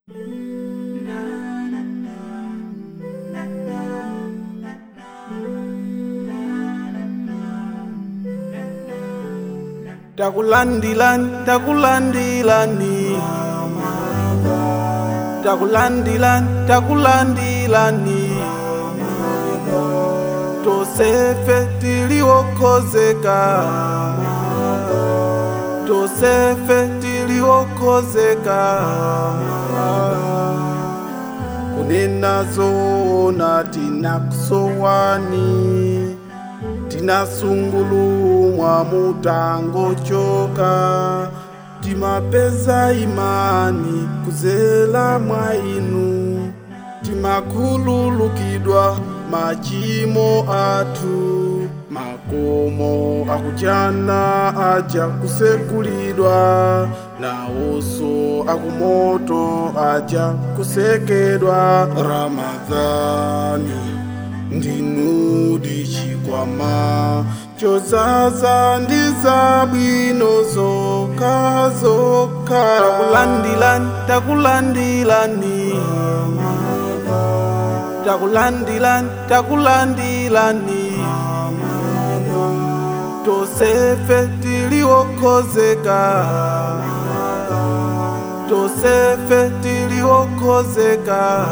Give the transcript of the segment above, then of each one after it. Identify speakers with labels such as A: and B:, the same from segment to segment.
A: takulandilani takulandilani takulandilani takulandilani tosefe tiliwokhozeka tosefe tiliwokhozeka kunena zoona tinakusowani tinasungulumwa mutangochoka timapeza imani kuzela mwa inu timakhululukidwa machimo athu makomo akuchana aja kusekulidwa nawonso akumoto aja kusekedwa ramadhani ndinudi chikwama chozaza ndi zabwino zokha zokha takulandilani takulandilani takulandilani takulandilani tosefe tiliwokhozeka tosefe tiliwokhozeka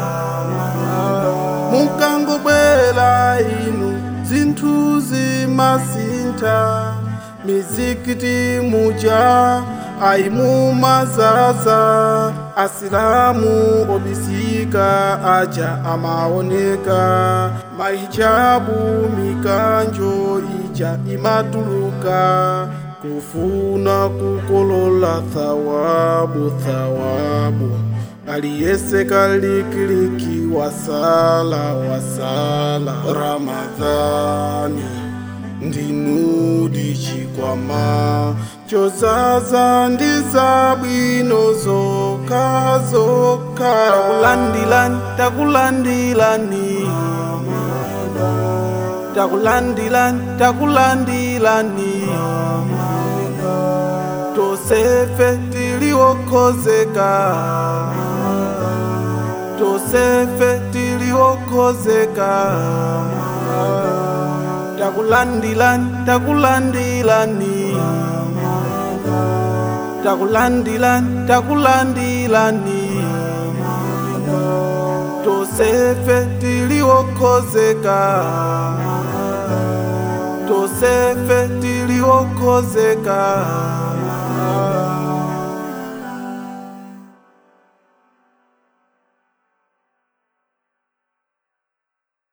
A: mukangobwela inu zinthu zimasintha mizikiti muja ayimumazaza asilamu obisika aja amaoneka mahijabu mikanjo ija imatuluka kufuna kukolola thawabu thawabu aliyese kalikiliki wasala wasala ramadhani ndinudi chikwama chozaza ndi zabwino zokha zokha takulandilani takulandilani takulandilani takulandilani tosefe tiliwokhozeka tosefe tiliwokhozeka takulandilani takulandilani takulandilani takulandilani tosefe tiliwokhozeka tosefe tiliwokhozeka